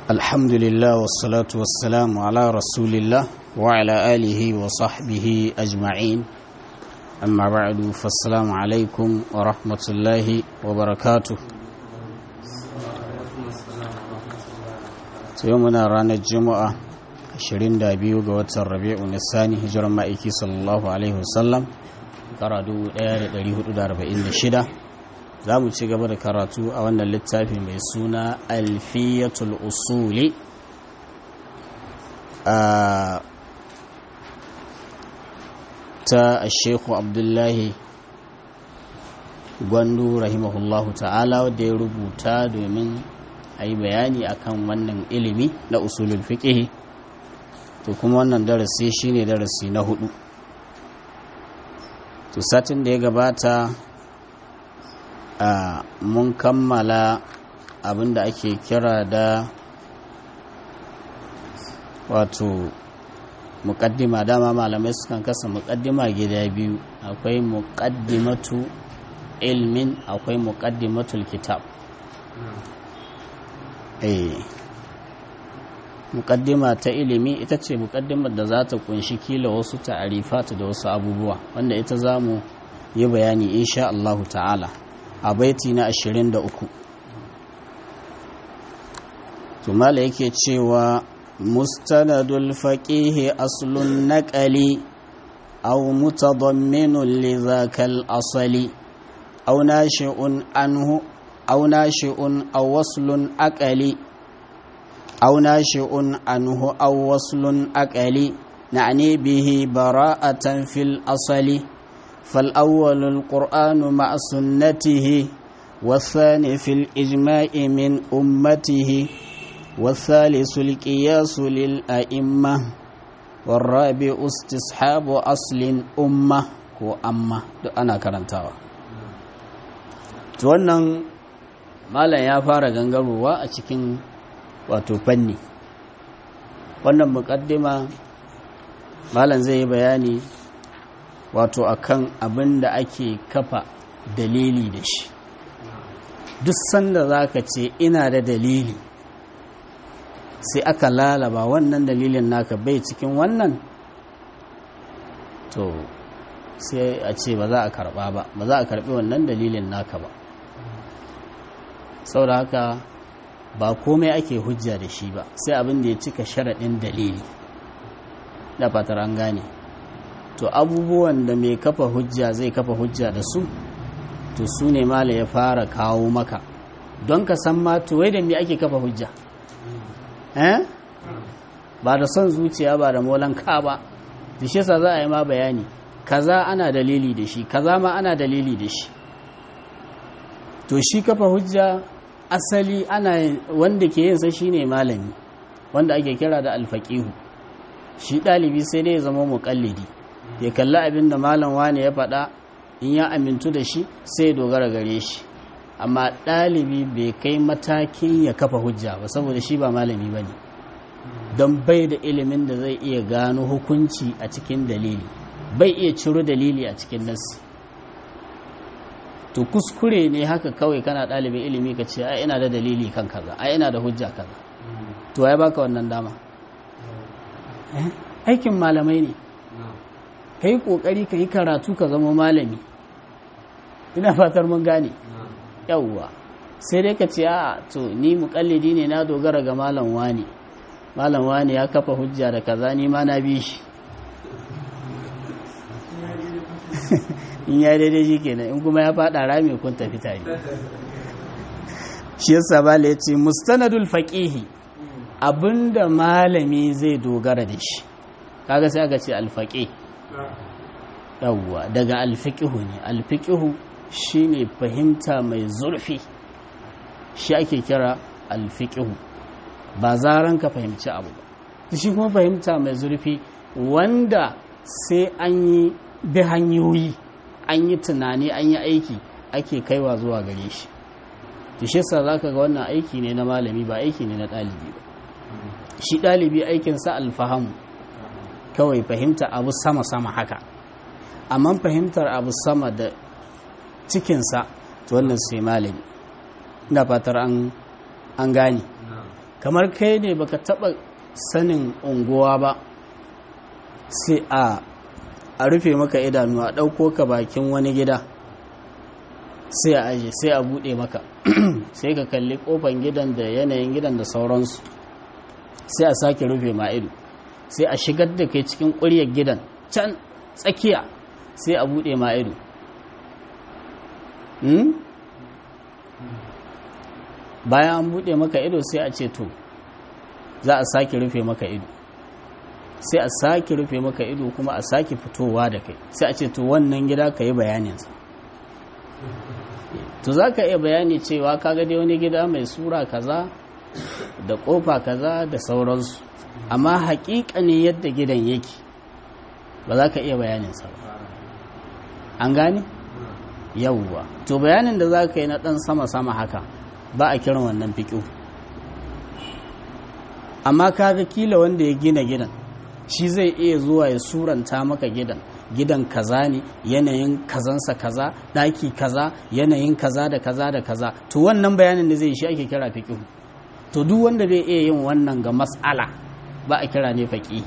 الحمد لله والصلاة والسلام على رسول الله وعلى آله وصحبه أجمعين أما بعد فالسلام عليكم ورحمة الله وبركاته يومنا رانا الجمعة 22 ga watan rabi'u nisani hijiran ma'aiki sallallahu alaihi wasallam kara 1446 za mu ci gaba da karatu a wannan littafi mai suna alfiyatul usuli ta shekhu abdullahi gwandu rahimahullahu ta'ala wadda ya rubuta domin a yi bayani akan wannan ilimi na usulul fiqh to kuma wannan darasi shine darasi na hudu to satin da ya gabata a mun kammala abin da ake kira da wato muƙaddima dama malamai sukan kasa muƙaddima gida biyu akwai muƙaddimatu ilmin akwai muƙaddimatul kitab eh muƙaddima ta ilimi ita ce muƙaddimar da za ta kunshi kila wasu ta'arifatu da wasu abubuwa wanda ita za mu yi bayani insha Allahu ta'ala a baiti na 23 tumala yake cewa mustanadul faqihi aslun naqali aw mutadamminun li zakal asali aw nashi'un anhu aw nashi'un aw waslun aqali aw nashi'un anhu aw waslun aqali na'ni bihi bara'atan fil asali فالأول القرآن مع سنته والثاني في الإجماع من أمته والثالث القياس للأئمة والرابع استصحاب أصل أمة وأمة أنا كرنتاوا wannan malam ya fara gangarowa a cikin wato fanni wannan muƙaddima malam zai yi bayani wato akan abin da ake kafa dalili da shi duk sanda za ka ce ina da dalili sai aka lalaba wannan dalilin naka bai cikin wannan to sai a ce ba za a karba ba ba za a karbi wannan dalilin naka ba saboda haka ba komai ake hujja da shi ba sai abin da ya cika sharaɗin dalili da fatar an gane to abubuwan da mai kafa hujja zai kafa hujja da su to su ne mala ya fara kawo maka don ka san ma to wai da me ake kafa hujja eh ba da son zuciya ba da molan ka ba da shi za a yi ma bayani kaza ana dalili da shi kaza ma ana dalili da shi to shi kafa hujja asali ana wanda ke yin sa shine malami wanda ake kira da alfaqihu shi ɗalibi sai dai ya zama muƙallidi ya kalli abin da malam wani ya faɗa in ya amintu da shi sai dogara gare shi amma ɗalibi bai kai matakin ya kafa hujja ba saboda shi ba malami ba ne don bai da ilimin da zai iya gano hukunci a cikin dalili bai iya ciro dalili a cikin nasi to kuskure ne haka kawai kana ɗalibin ilimi ka ce ai ina da dalili kan kaza ai ina da hujja kaza to ya baka wannan dama aikin malamai ne ka yi ƙoƙari ka yi karatu ka zama malami ina fatar mun gane yauwa sai dai ka ce a to ni muƙallidi ne na dogara ga malam wani malam wani ya kafa hujja da kaza ni ma na bi shi in ya daidai shi kenan in kuma ya faɗa rami kun tafi tare shi yasa bala ya ce mustanadul faqihi abinda malami zai dogara da shi kaga sai aka ce alfaqih yawwa daga alfiƙihu ne alfiƙihu shine fahimta mai zurfi shi ake kira alfiƙihu ba zaran ka fahimci abu ba shi kuma fahimta mai zurfi wanda sai an yi bi hanyoyi an yi tunani an yi aiki ake kaiwa zuwa gare shi shi sa za ka ga wannan aiki ne na malami ba aiki ne na ɗalibi ba shi ɗalibi aikinsa alfahamu kawai fahimta abu sama-sama haka amma fahimtar abu sama da cikinsa to wannan sai malami ina fatar an gane kamar kai ne baka taba sanin unguwa ba sai a a rufe maka idanu a ɗauko ka bakin wani gida sai a aje sai a buɗe maka sai ka kalli ƙofan gidan da yanayin gidan da sauransu sai a sake rufe ma ido sai a shigar da kai cikin ƙuryar gidan can tsakiya sai a buɗe ma ido bayan an buɗe maka ido sai a ce to za a sake rufe maka ido sai a sake rufe maka ido kuma a sake fitowa da kai sai a ce to wannan gida ka yi bayaninsa to za ka iya bayani cewa ka dai wani gida mai sura kaza da kofa kaza da sauransu amma haƙiƙa ne yadda gidan yake ba za ka iya bayaninsa ba an gane yauwa to bayanin da za ka yi na ɗan sama-sama haka ba a kiran wannan fiƙo amma kaga kila wanda ya gina gidan shi zai iya zuwa ya suranta maka gidan gidan kaza ne yanayin kazansa kaza ɗaki kaza yanayin kaza da kaza da kaza to wannan bayanin da zai shi ake kira fiƙihu to duk wanda bai iya yin wannan ga mas'ala ba a kira ne faƙihi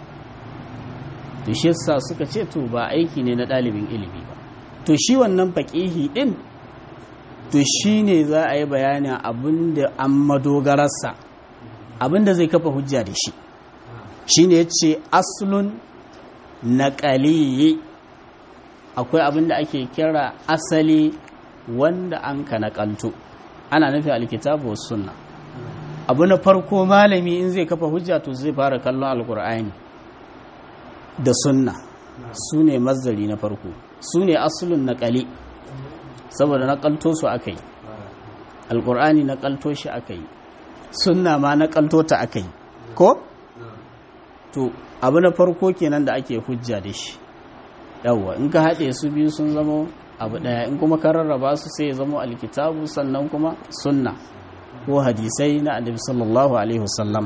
to shi yasa suka ce to ba aiki ne na ɗalibin ilimi ba to shi wannan faƙihi ɗin to shi ne za a yi bayanin abin da an madogararsa abin da zai kafa hujja da shi shi ne ya ce asulun naƙaliyi akwai abin da ake kira asali wanda an ka naƙalto ana nufi alkitabu wa sunna abu na farko malami in zai kafa hujja to zai fara kallon alkur'ani da sunna su ne mazari na farko su ne asulun naƙali saboda naƙalto su aka yi alkur'ani naƙalto shi aka yi sunna ma naƙalto ta aka yi ko? to abu na farko kenan da ake hujja da shi yawwa in ka haɗe su biyu sun zama abu ɗaya in kuma ka rarraba su sai ya zama alkitabu sannan kuma sunna ko hadisai na annabi sallallahu alaihi wasallama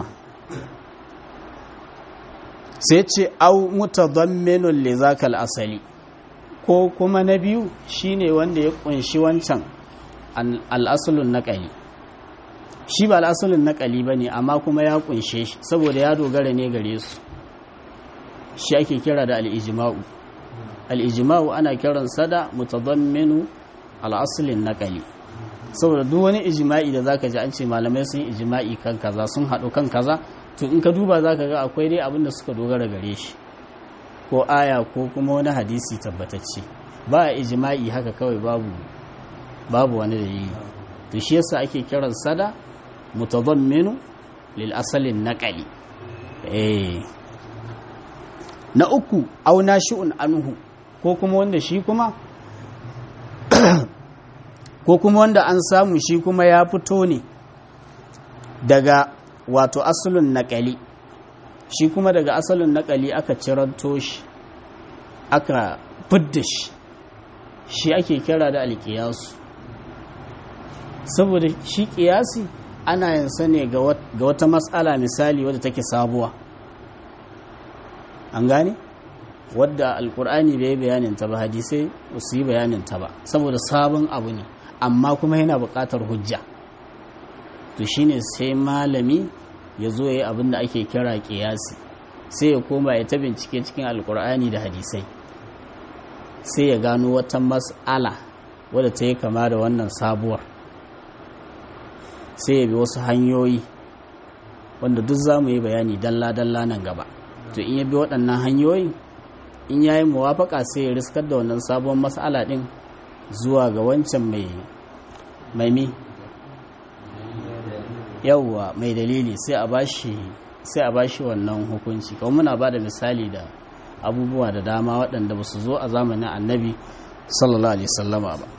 sai ce au mutadamminun li zakal asali ko kuma na biyu shine wanda ya kunshi wancan al'asulun naqali shi ba al'asulun naqali bane amma kuma ya kunshe shi saboda ya dogara ne gare su shi ake kira da al'ijima'u al'ijima'u ana kiransa da mutadamminu al'asulin naƙali saboda duk wani ijima'i da zaka ji an ce malamai sun ijima'i kan kaza sun haɗu kan kaza to in ka duba zaka ga akwai dai abin da suka dogara gare shi ko aya ko kuma wani hadisi tabbatacce ba a ijima'i haka kawai babu babu wani dalili to shi yasa ake kiransa da mutadamminu lil asalin naqali eh na uku auna shi'un anhu ko kuma wanda shi kuma ko kuma wanda an samu shi kuma ya fito ne daga wato asalin naƙali shi kuma daga asalin naƙali aka ciranto shi aka fidda shi shi ake kira da alƙiyasu saboda shi ƙiyasi ana yin sa ne ga wata matsala misali wadda take sabuwa an gane wadda alkur'ani bai bayanin ta ba hadisai ba su yi bayanin ta ba saboda sabon abu ne amma kuma yana buƙatar hujja to shine sai malami ya zo ya yi abin da ake kira ƙiyasi sai ya koma ya ta bincike cikin alkur'ani da hadisai sai ya gano wata mas'ala wadda ta yi kama da wannan sabuwar sai ya bi wasu hanyoyi wanda duk za mu yi bayani dalla-dalla nan gaba to in ya bi waɗannan hanyoyi in ya yi muwafaka sai ya riskar da wannan sabon matsala ɗin zuwa ga wancan mai maimi yauwa mai dalili sai a bashi sai a bashi wannan hukunci kawai muna ba da misali da abubuwa da dama waɗanda ba su zo a zamanin annabi sallallahu alaihi sallama ba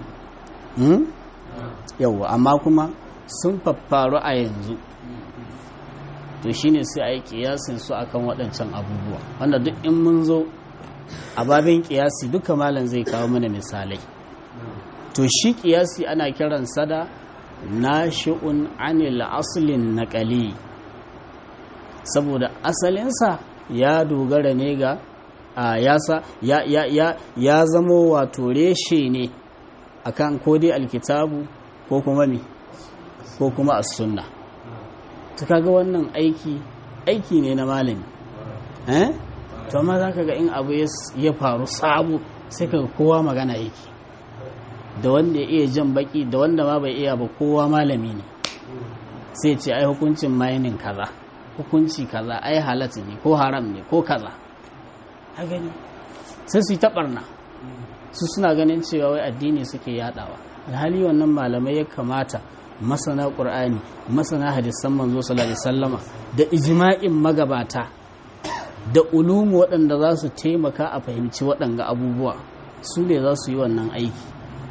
yauwa amma kuma sun faffaru a yanzu to shine sai a yi kiyasin su akan waɗancan abubuwa wanda duk in mun zo a babin kiyasi duka malam zai kawo mana misalai to shi kiyasi ana kiransa da nashi'un anil aslin naqali saboda asalinsa ya dogara ne ga a yasa ya ya ya ya zamo wato reshe ne akan ko dai alkitabu ko kuma mi ko kuma as-sunna ta kaga wannan aiki aiki ne na malami eh to amma za ka ga in abu ya faru sabu sai ka kowa magana yake da wanda ya iya jan baki da wanda ma bai iya ba kowa malami ne sai ce ai hukuncin mainin kaza hukunci kaza ai halatta ne ko haram ne ko kaza a gani sai su yi taɓarna su suna ganin cewa wai addini suke yadawa alhali wannan malamai ya kamata masana ƙur'ani masana hadisan manzo sallallahu alaihi wasallama da ijma'in magabata da ulumu waɗanda za su taimaka a fahimci waɗanga abubuwa su ne za su yi wannan aiki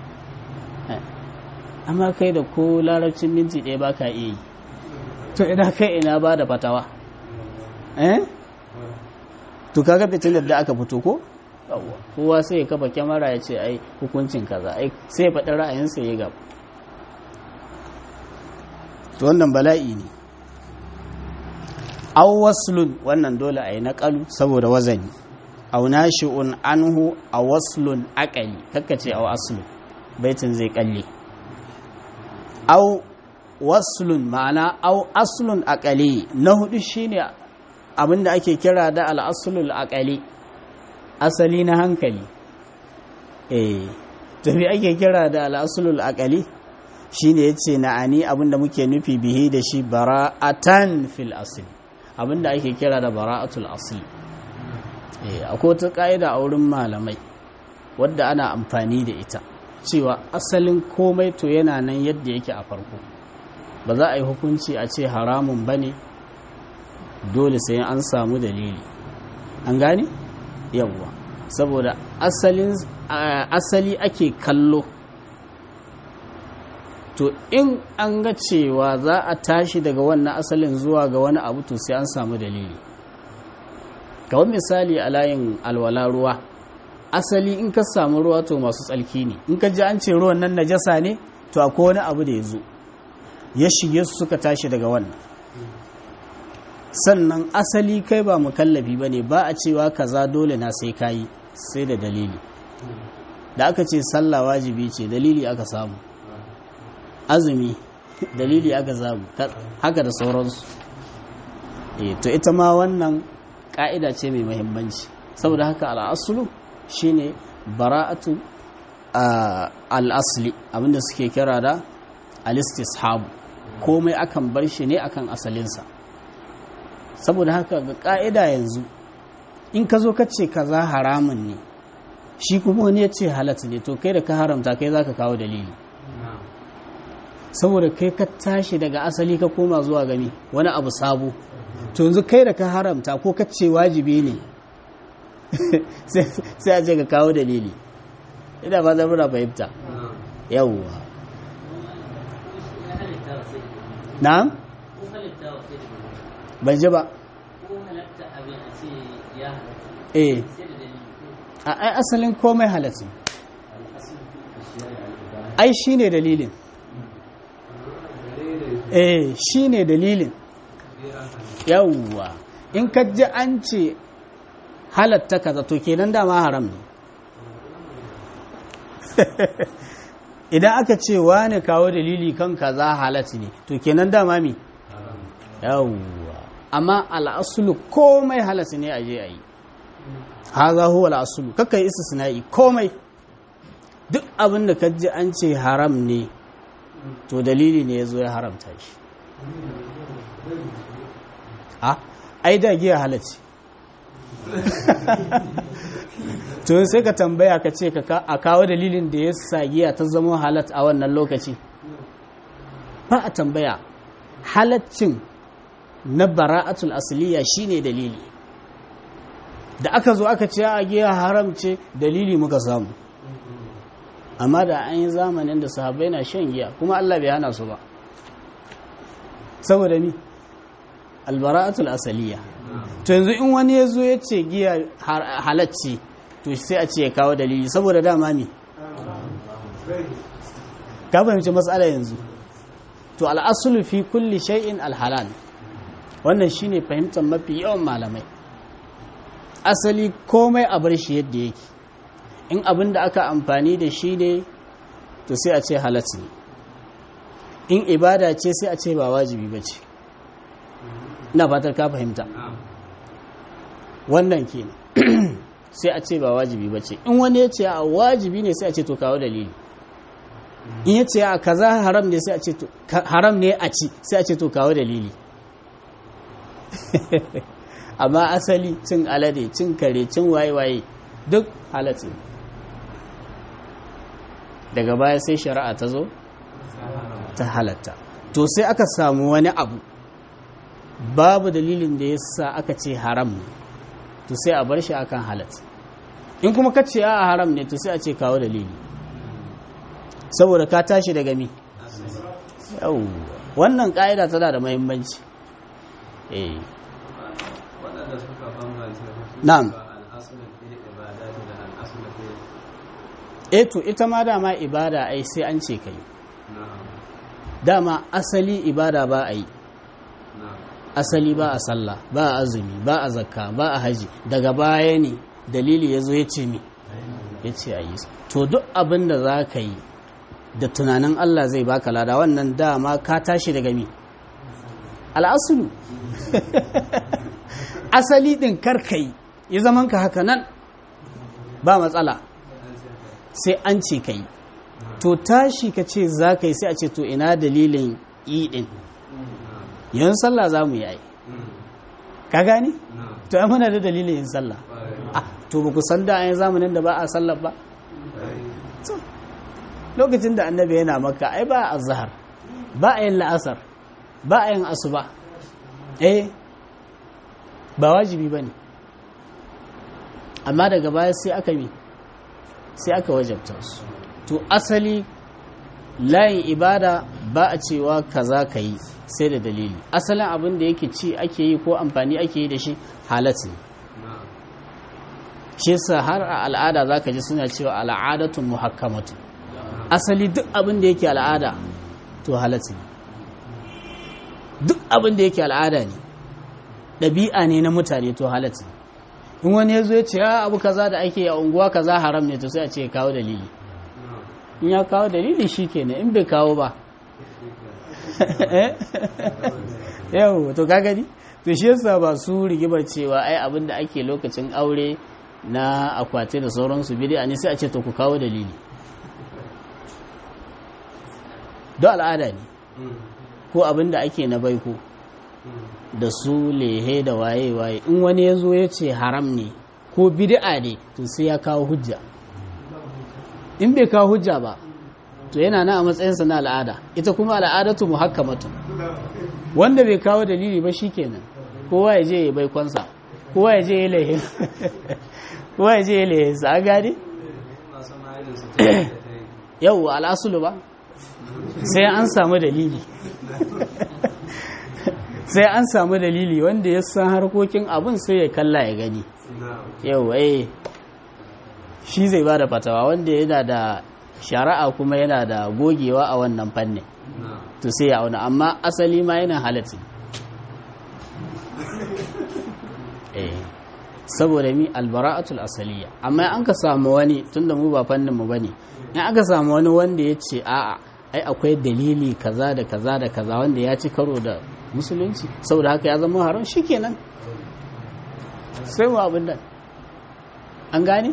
amma kai da ko larabcin minti ɗaya ba ka iya yi to ina kai ina ba da fatawa eh to kaga fitilar da aka fito ko kowa sai ya kafa kyamara ya ce ai hukuncin kaza ai sai ya faɗi ra'ayinsa ya gaba to wannan bala'i ne aw waslun wannan dole a yi naƙalu saboda wazani aw nashi'un anhu a waslun aqali kakkace aw aslun baitin zai kalle aw waslun ma'ana aw aslun aqali na hudu shine abinda ake kira da al-aslul aqali asali na hankali eh to me ake kira da al-aslul aqali shine yace na'ani abinda muke nufi bihi da shi bara'atan fil asli abinda ake kira da bara'atul asli eh akwai wata ka'ida a wurin malamai wadda ana amfani da ita cewa asalin komai to yana nan yadda yake a farko ba za a yi hukunci a ce haramun bane dole sai an samu dalili an gane yawwa saboda asalin asali ake kallo to in an ga cewa za a tashi daga wannan asalin zuwa ga wani abu to sai an samu dalili kawai misali a layin alwala ruwa asali in ka samu ruwa to masu tsalki ne in ka ji an ce ruwan nan najasa ne to akwai wani abu da ya zo ya shige su suka tashi daga wannan sannan asali kai ba mukallafi ba ne ba a cewa kaza dole na sai kayi sai da dalili da aka ce sallah wajibi ce dalili aka samu azumi dalili aka samu haka da sauransu e, to ita ma wannan ka'ida ce mai mahimmanci saboda haka al'asulu shine bara'atu al'asli abinda suke kira da alistishabu komai akan bar shi ne akan asalinsa saboda haka ga ka'ida yanzu in ka zo ka ce kaza haramun ne shi kuma wani ya ce halatta ne to kai da ka haramta kai za ka kawo dalili saboda kai ka tashi daga asali ka koma zuwa gani wani abu sabo to yanzu kai da ka haramta ko ka ce wajibi ne sai a ce ka kawo dalili ina ba zan muna fahimta yawwa na ban ji ba eh ai asalin komai halatta ai shine dalilin eh shine dalilin yawwa in ka ji an ce halatta kaza to kenan dama haram ne idan aka ce wani kawo dalili kan kaza halatta ne to kenan dama mi yawwa amma al'asulu komai halatta ne a je a yi haza huwa al'asulu kakka yi istisna'i komai duk abin da kaji an ce haram ne to dalili ne ya zo ya haramta shi ha ai da giya halacci to sai ka tambaya ka ce a kawo dalilin da ya sa giya ta zama halat a wannan lokaci ba a tambaya halaccin na bara'atul asliya shine dalili da aka zo aka ce a giya haram ce dalili muka samu amma da an yi zamanin da sahabbai na shan giya kuma Allah bai hana su ba saboda ni albara'atul asaliya to yanzu in wani ya zo ya ce giya halacci to sai a ce ya kawo dalili saboda dama ne ka fahimci matsala yanzu to al'asulu fi kulli shay'in alhalal wannan shine fahimtar mafi yawan malamai asali komai a bar shi yadda yake in abin da aka amfani da shi ne to sai a ce halat ne in ibada ce sai a ce ba wajibi ba ce ina fatar ka fahimta wannan kenan sai a ce ba wajibi ba ce in wani ya ce a wajibi ne sai a ce to kawo dalili in ya ce a kaza haram ne sai a ce to haram ne a ci sai a ce to kawo dalili amma asali cin alade cin kare cin waye-waye duk halatta daga baya sai shari'a ta zo ta halatta to sai aka samu wani abu babu dalilin da ya sa aka ce haram ne to sai a bar shi akan halatta in kuma ka ce a haram ne to sai a ce kawo dalili saboda ka tashi daga mi yau wannan ƙa'ida tana da mahimmanci eh na'am eh to ita ma dama ibada ai sai an ce kai dama asali ibada ba a yi asali ba a sallah ba a azumi ba a zakka ba a haji daga baya ne dalili ya zo ya ce mi ya ce a yi to duk abin da za ka yi da tunanin Allah zai baka lada wannan dama ka tashi daga mi al'asulu asali din karkai ya zaman ka haka nan ba matsala sai an ce ka yi to tashi ka ce za ka yi sai a ce to ina dalilin idin yin sallah za mu yi ka gani? to ya muna da dalilin yin sallah to ba ku san da ayin zamanin da ba a sallah ba lokacin da annabi yana maka ai ba a zahar ba a yin la'asar ba a yin asuba eh ba wajibi ba ne amma daga baya sai aka mi sai aka wajabta su to asali layin ibada ba a cewa kaza ka yi sai da dalili asalin abin da yake ci ake yi ko amfani ake yi da shi halatta ne shi sa har a al'ada za ka ji suna cewa al'adatun muhakkamatu asali duk abin da yake al'ada to halatta ne duk abin da yake al'ada ne ɗabi'a ne na mutane to halatta ne in wani ya zo ya ce ya abu kaza da ake a unguwa kaza haram ne to sai a ce ya kawo dalili in ya kawo dalili shi kenan in bai kawo ba yau to ka gani to shi yasa ba su rigimar cewa ai abin da ake lokacin aure na akwati da sauransu bid'a ne sai a ce to ku kawo dalili don al'ada ne ko abin da ake na baiko da su lehe da waye-waye in wani ya zo ya ce haram ne ko bid'a ne to sai ya kawo hujja in bai kawo hujja ba to yana na a matsayinsa na al'ada ita kuma al'adatu muhakkamatu wanda bai kawo dalili ba shikenan kowa ya je ya baikonsa kowa ya je ya lehe kowa ya je ya lehe sa gani yau al'asulu ba sai an samu dalili sai an samu dalili wanda ya san harkokin abun sai ya kalla ya gani yau eh shi zai ba da fatawa wanda yana da shari'a kuma yana da gogewa a wannan fannin to sai ya auna amma asali ma yana halatta eh saboda mi albara'atul asaliya amma an ka samu wani tunda mu ba fannin mu bane in aka samu wani wanda ya ce a'a ai akwai dalili kaza da kaza da kaza wanda ya ci karo da musulunci saboda haka ya zama haram shikenan sai mu abin da an gane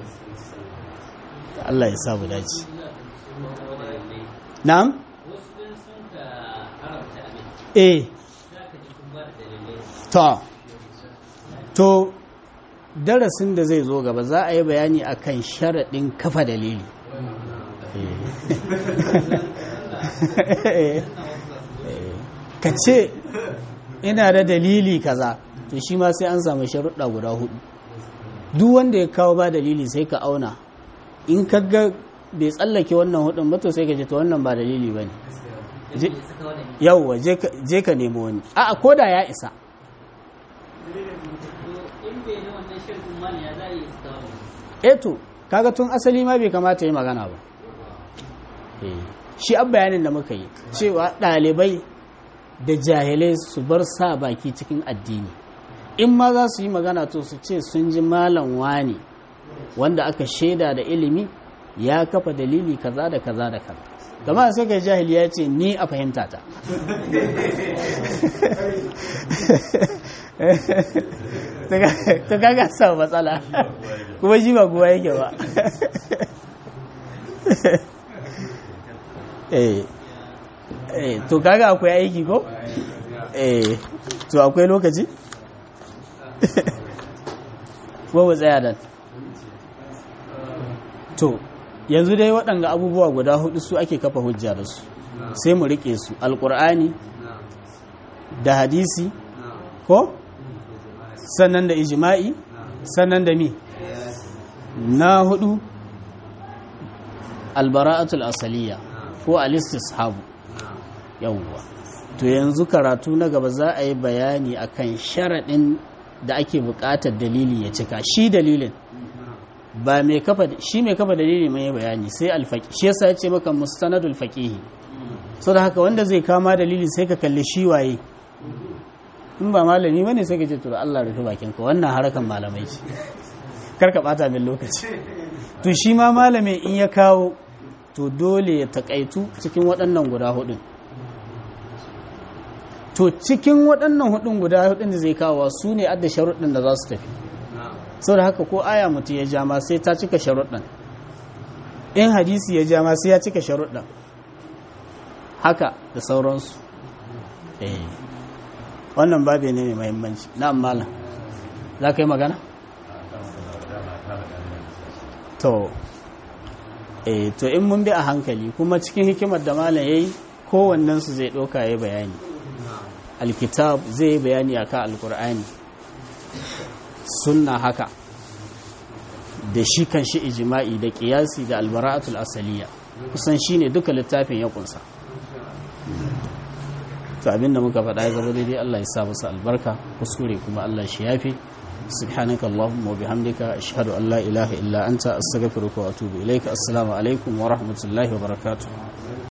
Allah ya samu dace na'am eh to to darasin da zai zo gaba za a yi bayani akan sharaɗin kafa dalili ka ce ina da dalili kaza to shi ma sai an samu sharuɗa guda hudu duk wanda ya kawo ba dalili sai ka auna in ka ga bai tsallake wannan hudun ba to sai ka ce to wannan ba dalili ba ne yauwa je ka nemo wani a ko da ya isa eto kaga tun asali ma bai kamata yi magana ba shi an bayanin da muka yi cewa ɗalibai da jahilai su bar sa baki cikin addini in ma za su yi magana to su ce sun ji malam wani wanda aka shaida da ilimi ya kafa dalili kaza da kaza da kaza gama sai kai jahili ya ce ni a fahimta ta ta kaga sa matsala kuma shi ba guwa yake ba eh eh to kaga akwai aiki ko eh to akwai lokaci ko mu tsaya dan to yanzu dai waɗanga abubuwa guda hudu su ake kafa hujja da su sai mu rike su alkur'ani da hadisi ko sannan da ijma'i sannan da mi na hudu albara'atul asaliya ko alistishabu yawwa to yanzu karatu na gaba za a yi bayani akan sharaɗin da ake buƙatar dalili ya cika shi dalilin ba mai kafa shi mai kafa dalili mai bayani sai alfaqi shi yasa ya ce maka mustanadul faqihi so da haka wanda zai kama dalili sai ka kalli shi waye in ba malami bane sai ka ce to Allah rufe bakin ka wannan harakan malamai ce kar ka bata min lokaci to shi ma malami in ya kawo to dole ya takaitu cikin waɗannan guda hudun to cikin waɗannan hudun guda hudun da zai kawo su ne adda sharuɗin da za su tafi sau da haka ko aya mutu ya jama sai ta cika sharuɗin in hadisi ya jama sai ya cika sharuɗin haka da sauransu wannan babe ne mai mahimmanci na malam za ka yi magana? to eh to in mun bi a hankali kuma cikin hikimar da malam ya yi kowannensu zai ɗauka ya bayani alkitab zai yi bayani akan alkur'ani sunna haka da shi kan shi ijima'i da kiyasi da albara'atul asaliya kusan shi ne duka littafin ya kunsa to abinda muka faɗa ya zama daidai Allah ya sa musu albarka kuskure kuma Allah shi yafi subhanaka allahumma wa bihamdika ashhadu an la ilaha illa anta astaghfiruka wa atubu ilaika assalamu alaikum wa rahmatullahi wa barakatuh